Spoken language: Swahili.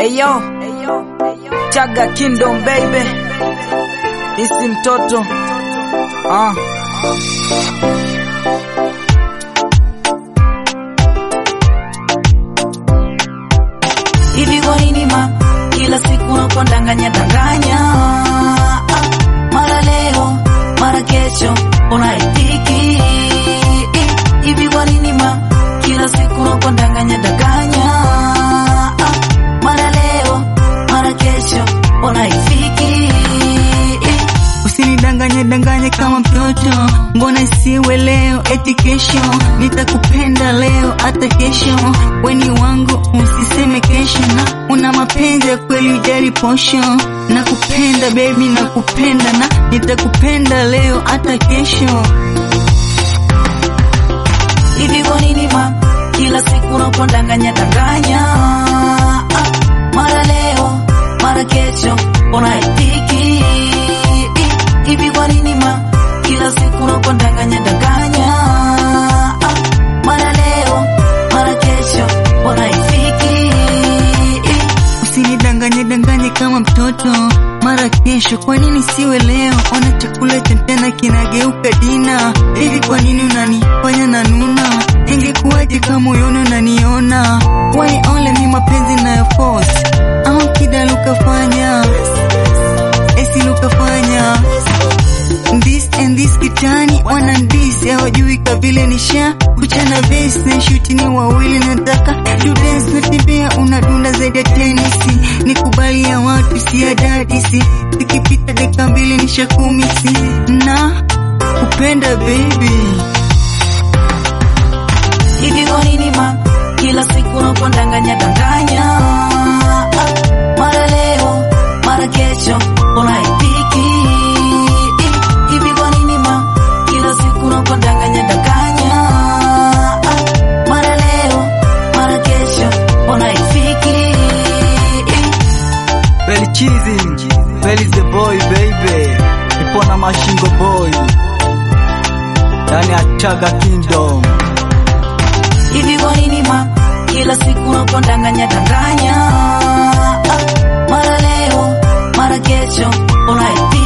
Eyo, Chaga Kingdom baby, isi mtoto ah. Hivi kwa nini ma kila siku unapondanganya danganya ah, mara leo mara kesho unaitiki hivi kwa nini ma kila siku unapondanganya danganya ah, mara leo mara kesho unaifiki Usinidanganye danganye kama mtoto, mbona isiwe leo eti kesho? Nitakupenda leo hata kesho, weni wangu usiseme kesho. Na una mapenzi ya kweli, ujali posho. Nakupenda baby, nakupenda na nitakupenda leo hata kesho. hivi kwa nini ma kila siku unapondanganya danganya ah, mara leo mara kesho unaitiki hivi kwa nini ma kila siku unapondanganya danganya ah, mara leo mara kesho unaifiki Usinidanganye danganye kama mtoto, mara kesho. Kwa nini siwe leo? Ona chakula cha mchana kinageuka dina. Hivi kwa nini unanifanya na nuna? Ingekuwaje kama moyoni unaniona? Why only ni mapenzi nayo force au kida lukafanya esi lukafanya this and this kitani wana this hawajui kabile nisha kuchana base na shuti ni wawili nataka to dance natembea unadunda zaidi ya tenisi nikubali ya watu si ya dadisi ikipita dakika mbili nisha kumisi na kupenda baby hivi kwa nini ma kila siku unapondanganya danganya ah, mara leo mara kesho unaipiki hivi kwa nini ma kila siku unapondanganya danganya ah, mara leo mara kesho unaifiki Belly cheesy, Belly the boy baby, nipo na mashingo boy ndani ya Chaga Kingdom. hivi kwa nini ma kila siku unapondanganya danganya ah, mara leo mara kesho unaipiki